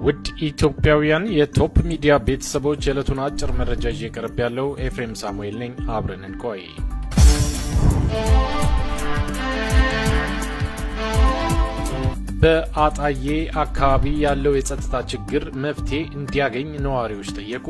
ውድ ኢትዮጵያውያን የቶፕ ሚዲያ ቤተሰቦች የዕለቱን አጭር መረጃ ይዤ ቀርብ ያለው ኤፍሬም ሳሙኤል ነኝ። አብረን እንቆይ። በአጣዬ አካባቢ ያለው የጸጥታ ችግር መፍትሄ እንዲያገኝ ነዋሪዎች ጠየቁ።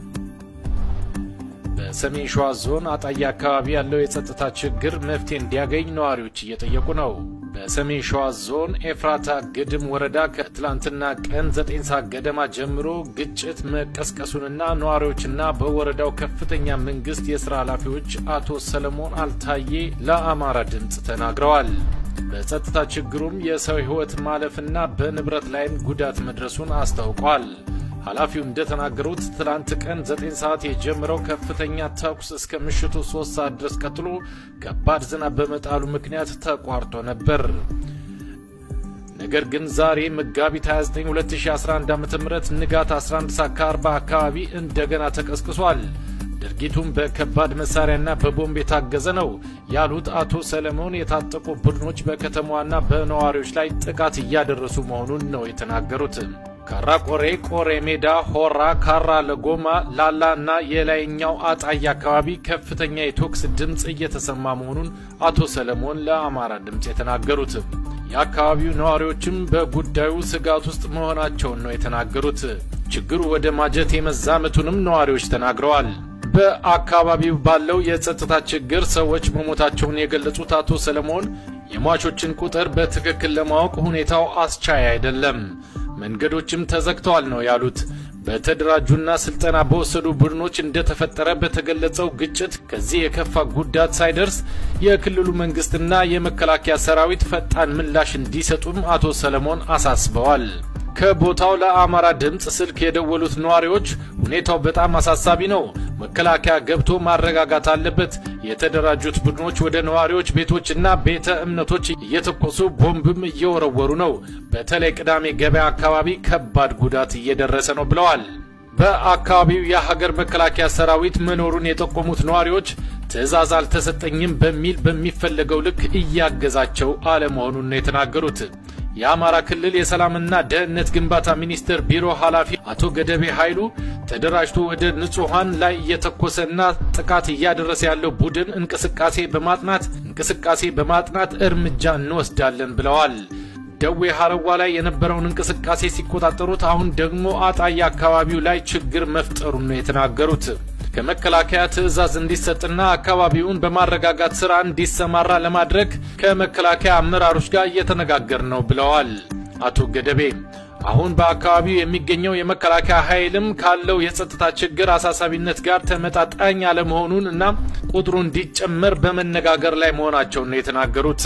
በሰሜን ሸዋ ዞን አጣዬ አካባቢ ያለው የጸጥታ ችግር መፍትሄ እንዲያገኝ ነዋሪዎች እየጠየቁ ነው። በሰሜን ሸዋ ዞን ኤፍራታ ግድም ወረዳ ከትላንትና ቀን ዘጠኝ ሰዓት ገደማ ጀምሮ ግጭት መቀስቀሱንና ነዋሪዎችና በወረዳው ከፍተኛ መንግስት የስራ ኃላፊዎች አቶ ሰለሞን አልታዬ ለአማራ ድምፅ ተናግረዋል። በጸጥታ ችግሩም የሰው ሕይወት ማለፍና በንብረት ላይም ጉዳት መድረሱን አስታውቋል። ኃላፊው እንደተናገሩት ትላንት ቀን 9 ሰዓት የጀመረው ከፍተኛ ተኩስ እስከ ምሽቱ 3 ሰዓት ድረስ ቀጥሎ ከባድ ዝናብ በመጣሉ ምክንያት ተቋርጦ ነበር። ነገር ግን ዛሬ መጋቢት 29 2011 ዓ.ም ንጋት 11 ሰዓት ከ40 አካባቢ እንደገና ተቀስቅሷል። ድርጊቱም በከባድ መሳሪያና በቦምብ የታገዘ ነው ያሉት አቶ ሰለሞን የታጠቁ ቡድኖች በከተማዋና በነዋሪዎች ላይ ጥቃት እያደረሱ መሆኑን ነው የተናገሩት። ካራ ቆሬ፣ ቆሬ ሜዳ፣ ሆራ፣ ካራ ለጎማ፣ ላላ እና የላይኛው አጣዬ አካባቢ ከፍተኛ የቶክስ ድምፅ እየተሰማ መሆኑን አቶ ሰለሞን ለአማራ ድምፅ የተናገሩት። የአካባቢው ነዋሪዎችም በጉዳዩ ስጋት ውስጥ መሆናቸውን ነው የተናገሩት። ችግሩ ወደ ማጀት የመዛመቱንም ነዋሪዎች ተናግረዋል። በአካባቢው ባለው የጸጥታ ችግር ሰዎች መሞታቸውን የገለጹት አቶ ሰለሞን የሟቾችን ቁጥር በትክክል ለማወቅ ሁኔታው አስቻይ አይደለም፣ መንገዶችም ተዘግተዋል ነው ያሉት። በተደራጁና ስልጠና በወሰዱ ቡድኖች እንደተፈጠረ በተገለጸው ግጭት ከዚህ የከፋ ጉዳት ሳይደርስ የክልሉ መንግስትና የመከላከያ ሰራዊት ፈጣን ምላሽ እንዲሰጡም አቶ ሰለሞን አሳስበዋል። ከቦታው ለአማራ ድምፅ ስልክ የደወሉት ነዋሪዎች ሁኔታው በጣም አሳሳቢ ነው፣ መከላከያ ገብቶ ማረጋጋት አለበት። የተደራጁት ቡድኖች ወደ ነዋሪዎች ቤቶችና ቤተ እምነቶች እየተኮሱ ቦምብም እየወረወሩ ነው። በተለይ ቅዳሜ ገበያ አካባቢ ከባድ ጉዳት እየደረሰ ነው ብለዋል። በአካባቢው የሀገር መከላከያ ሰራዊት መኖሩን የጠቆሙት ነዋሪዎች ትዕዛዝ አልተሰጠኝም በሚል በሚፈለገው ልክ እያገዛቸው አለመሆኑን ነው የተናገሩት። የአማራ ክልል የሰላምና ደህንነት ግንባታ ሚኒስቴር ቢሮ ኃላፊ አቶ ገደቤ ኃይሉ ተደራጅቶ ወደ ንጹሐን ላይ እየተኮሰና ጥቃት እያደረሰ ያለው ቡድን እንቅስቃሴ በማጥናት እንቅስቃሴ በማጥናት እርምጃ እንወስዳለን ብለዋል። ደዌ ሀረዋ ላይ የነበረውን እንቅስቃሴ ሲቆጣጠሩት አሁን ደግሞ አጣዬ አካባቢው ላይ ችግር መፍጠሩን ነው የተናገሩት። ከመከላከያ ትዕዛዝ እንዲሰጥና አካባቢውን በማረጋጋት ስራ እንዲሰማራ ለማድረግ ከመከላከያ አመራሮች ጋር እየተነጋገር ነው ብለዋል አቶ ገደቤ። አሁን በአካባቢው የሚገኘው የመከላከያ ኃይልም ካለው የጸጥታ ችግር አሳሳቢነት ጋር ተመጣጣኝ አለመሆኑን እና ቁጥሩ እንዲጨመር በመነጋገር ላይ መሆናቸውን ነው የተናገሩት።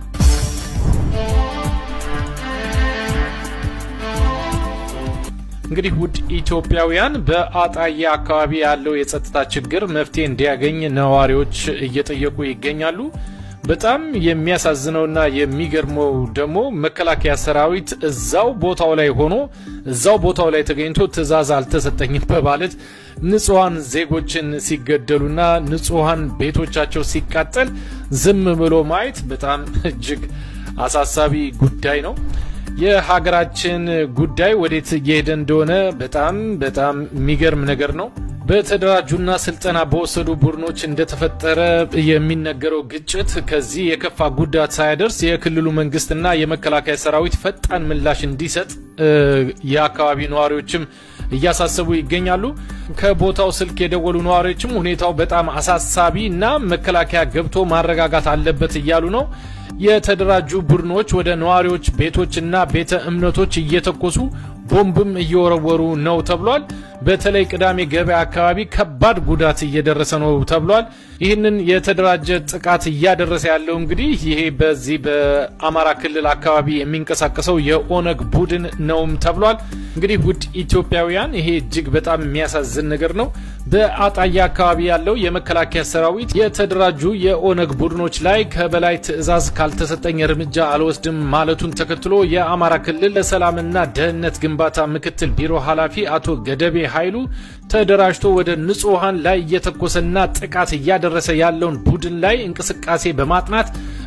እንግዲህ ውድ ኢትዮጵያውያን በአጣዬ አካባቢ ያለው የጸጥታ ችግር መፍትሄ እንዲያገኝ ነዋሪዎች እየጠየቁ ይገኛሉ። በጣም የሚያሳዝነውና የሚገርመው ደግሞ መከላከያ ሰራዊት እዛው ቦታው ላይ ሆኖ እዛው ቦታው ላይ ተገኝቶ ትዕዛዝ አልተሰጠኝም በማለት ንጹሐን ዜጎችን ሲገደሉና ንጹሐን ቤቶቻቸው ሲቃጠል ዝም ብሎ ማየት በጣም እጅግ አሳሳቢ ጉዳይ ነው። የሀገራችን ጉዳይ ወዴት እየሄደ እንደሆነ በጣም በጣም የሚገርም ነገር ነው። በተደራጁና ስልጠና በወሰዱ ቡድኖች እንደተፈጠረ የሚነገረው ግጭት ከዚህ የከፋ ጉዳት ሳያደርስ የክልሉ መንግስትና የመከላከያ ሰራዊት ፈጣን ምላሽ እንዲሰጥ የአካባቢ ነዋሪዎችም እያሳሰቡ ይገኛሉ። ከቦታው ስልክ የደወሉ ነዋሪዎችም ሁኔታው በጣም አሳሳቢ እና መከላከያ ገብቶ ማረጋጋት አለበት እያሉ ነው። የተደራጁ ቡድኖች ወደ ነዋሪዎች ቤቶችና ቤተ እምነቶች እየተኮሱ ቦምብም እየወረወሩ ነው ተብሏል። በተለይ ቅዳሜ ገበያ አካባቢ ከባድ ጉዳት እየደረሰ ነው ተብሏል። ይህንን የተደራጀ ጥቃት እያደረሰ ያለው እንግዲህ ይሄ በዚህ በአማራ ክልል አካባቢ የሚንቀሳቀሰው የኦነግ ቡድን ነውም ተብሏል። እንግዲህ ውድ ኢትዮጵያውያን ይሄ እጅግ በጣም የሚያሳዝን ነገር ነው። በአጣዬ አካባቢ ያለው የመከላከያ ሰራዊት የተደራጁ የኦነግ ቡድኖች ላይ ከበላይ ትዕዛዝ ካልተሰጠኝ እርምጃ አልወስድም ማለቱን ተከትሎ የአማራ ክልል ለሰላምና ደህንነት ግንባታ ምክትል ቢሮ ኃላፊ አቶ ገደቤ ኃይሉ ተደራጅቶ ወደ ንጹሐን ላይ እየተኮሰና ጥቃት እያደረሰ ያለውን ቡድን ላይ እንቅስቃሴ በማጥናት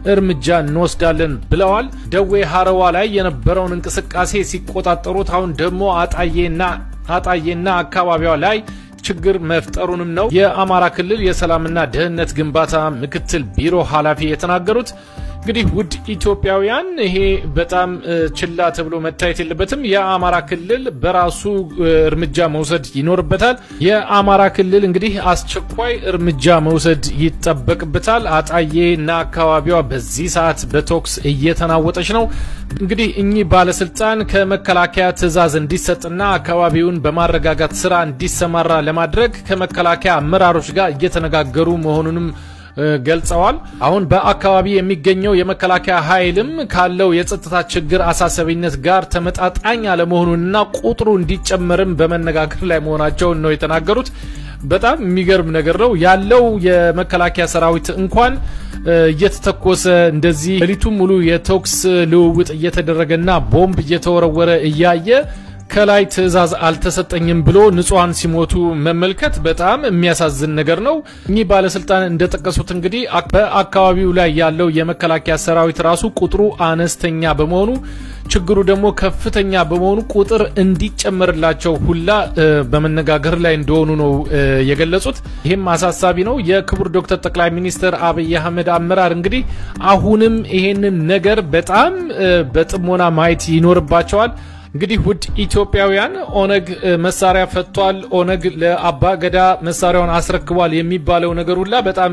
እርምጃ እንወስዳለን ብለዋል። ደዌ ሀረዋ ላይ የነበረውን እንቅስቃሴ ሲቆጣጠሩት አሁን ደግሞ አጣዬና አጣዬና አካባቢዋ ላይ ችግር መፍጠሩንም ነው የአማራ ክልል የሰላምና ደህንነት ግንባታ ምክትል ቢሮ ኃላፊ የተናገሩት። እንግዲህ ውድ ኢትዮጵያውያን ይሄ በጣም ችላ ተብሎ መታየት የለበትም። የአማራ ክልል በራሱ እርምጃ መውሰድ ይኖርበታል። የአማራ ክልል እንግዲህ አስቸኳይ እርምጃ መውሰድ ይጠበቅበታል። አጣዬ እና አካባቢዋ በዚህ ሰዓት በቶክስ እየተናወጠች ነው። እንግዲህ እኚህ ባለስልጣን ከመከላከያ ትዕዛዝ እንዲሰጥና አካባቢውን በማረጋጋት ስራ እንዲሰማራ ለማድረግ ከመከላከያ አመራሮች ጋር እየተነጋገሩ መሆኑንም ገልጸዋል። አሁን በአካባቢ የሚገኘው የመከላከያ ኃይልም ካለው የጸጥታ ችግር አሳሳቢነት ጋር ተመጣጣኝ አለመሆኑንና ቁጥሩ እንዲጨመርም በመነጋገር ላይ መሆናቸውን ነው የተናገሩት። በጣም የሚገርም ነገር ነው ያለው የመከላከያ ሰራዊት እንኳን እየተተኮሰ እንደዚህ ሌሊቱን ሙሉ የተኩስ ልውውጥ እየተደረገና ቦምብ እየተወረወረ እያየ ከላይ ትዕዛዝ አልተሰጠኝም ብሎ ንጹሐን ሲሞቱ መመልከት በጣም የሚያሳዝን ነገር ነው። እኚህ ባለስልጣን እንደጠቀሱት እንግዲህ በአካባቢው ላይ ያለው የመከላከያ ሰራዊት ራሱ ቁጥሩ አነስተኛ በመሆኑ ችግሩ ደግሞ ከፍተኛ በመሆኑ ቁጥር እንዲጨመርላቸው ሁላ በመነጋገር ላይ እንደሆኑ ነው የገለጹት። ይህም አሳሳቢ ነው። የክቡር ዶክተር ጠቅላይ ሚኒስትር አብይ አህመድ አመራር እንግዲህ አሁንም ይሄንን ነገር በጣም በጥሞና ማየት ይኖርባቸዋል። እንግዲህ ውድ ኢትዮጵያውያን ኦነግ መሳሪያ ፈቷል፣ ኦነግ ለአባ ገዳ መሳሪያውን አስረክቧል የሚባለው ነገር ሁላ በጣም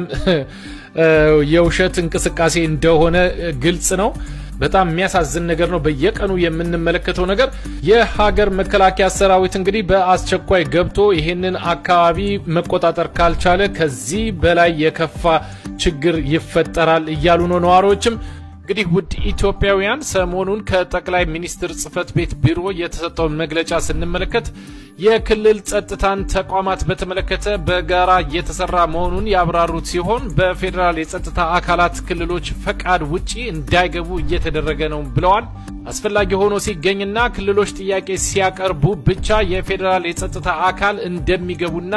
የውሸት እንቅስቃሴ እንደሆነ ግልጽ ነው። በጣም የሚያሳዝን ነገር ነው። በየቀኑ የምንመለከተው ነገር የሀገር መከላከያ ሰራዊት እንግዲህ በአስቸኳይ ገብቶ ይሄንን አካባቢ መቆጣጠር ካልቻለ ከዚህ በላይ የከፋ ችግር ይፈጠራል እያሉ ነው ነዋሪዎችም። እንግዲህ ውድ ኢትዮጵያውያን ሰሞኑን ከጠቅላይ ሚኒስትር ጽህፈት ቤት ቢሮ የተሰጠውን መግለጫ ስንመለከት የክልል ጸጥታን ተቋማት በተመለከተ በጋራ እየተሰራ መሆኑን ያብራሩት ሲሆን በፌዴራል የጸጥታ አካላት ክልሎች ፈቃድ ውጪ እንዳይገቡ እየተደረገ ነው ብለዋል። አስፈላጊ ሆኖ ሲገኝና ክልሎች ጥያቄ ሲያቀርቡ ብቻ የፌዴራል የጸጥታ አካል እንደሚገቡና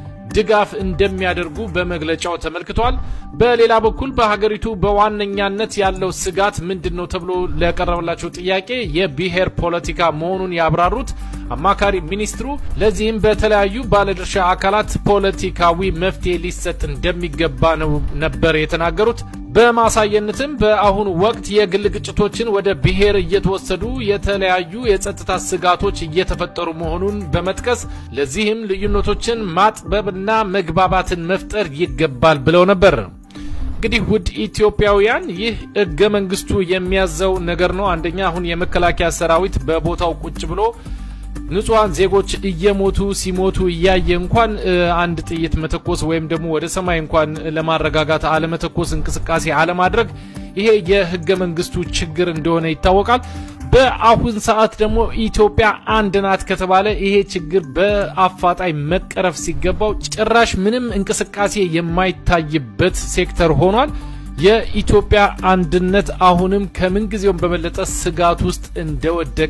ድጋፍ እንደሚያደርጉ በመግለጫው ተመልክቷል። በሌላ በኩል በሀገሪቱ በዋነኛነት ያለው ስጋት ምንድን ነው ተብሎ ለቀረበላቸው ጥያቄ የብሔር ፖለቲካ መሆኑን ያብራሩት አማካሪ ሚኒስትሩ ለዚህም በተለያዩ ባለድርሻ አካላት ፖለቲካዊ መፍትሄ ሊሰጥ እንደሚገባ ነው ነበር የተናገሩት። በማሳየነትም በአሁኑ ወቅት የግል ግጭቶችን ወደ ብሔር እየተወሰዱ የተለያዩ የጸጥታ ስጋቶች እየተፈጠሩ መሆኑን በመጥቀስ ለዚህም ልዩነቶችን ማጥበብና መግባባትን መፍጠር ይገባል ብለው ነበር። እንግዲህ ውድ ኢትዮጵያውያን ይህ ህገ መንግስቱ የሚያዘው ነገር ነው። አንደኛ አሁን የመከላከያ ሰራዊት በቦታው ቁጭ ብሎ ንጹሐን ዜጎች እየሞቱ ሲሞቱ እያየ እንኳን አንድ ጥይት መተኮስ ወይም ደግሞ ወደ ሰማይ እንኳን ለማረጋጋት አለመተኮስ እንቅስቃሴ አለማድረግ ይሄ የህገ መንግስቱ ችግር እንደሆነ ይታወቃል። በአሁን ሰዓት ደግሞ ኢትዮጵያ አንድ ናት ከተባለ ይሄ ችግር በአፋጣኝ መቀረፍ ሲገባው ጭራሽ ምንም እንቅስቃሴ የማይታይበት ሴክተር ሆኗል። የኢትዮጵያ አንድነት አሁንም ከምንጊዜውም በበለጠ ስጋት ውስጥ እንደወደቀ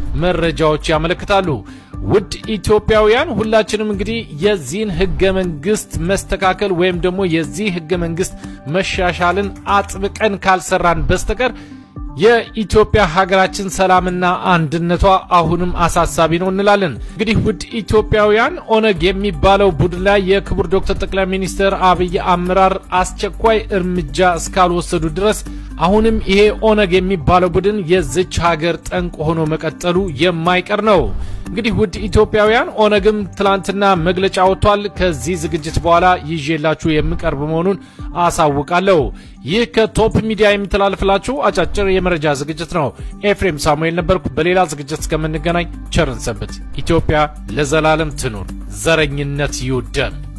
መረጃዎች ያመለክታሉ። ውድ ኢትዮጵያውያን ሁላችንም እንግዲህ የዚህን ህገ መንግስት መስተካከል ወይም ደግሞ የዚህ ህገ መንግስት መሻሻልን አጥብቀን ካልሰራን በስተቀር የኢትዮጵያ ሀገራችን ሰላምና አንድነቷ አሁንም አሳሳቢ ነው እንላለን። እንግዲህ ውድ ኢትዮጵያውያን ኦነግ የሚባለው ቡድን ላይ የክቡር ዶክተር ጠቅላይ ሚኒስትር አብይ አመራር አስቸኳይ እርምጃ እስካልወሰዱ ድረስ አሁንም ይሄ ኦነግ የሚባለው ቡድን የዝች ሀገር ጠንቅ ሆኖ መቀጠሉ የማይቀር ነው። እንግዲህ ውድ ኢትዮጵያውያን ኦነግም ትላንትና መግለጫ ወጥቷል። ከዚህ ዝግጅት በኋላ ይዤላችሁ የምቀርብ መሆኑን አሳውቃለሁ። ይህ ከቶፕ ሚዲያ የሚተላለፍላችሁ አጫጭር የመረጃ ዝግጅት ነው። ኤፍሬም ሳሙኤል ነበርኩ። በሌላ ዝግጅት እስከምንገናኝ ቸርን ሰንብት። ኢትዮጵያ ለዘላለም ትኑር። ዘረኝነት ይውደም።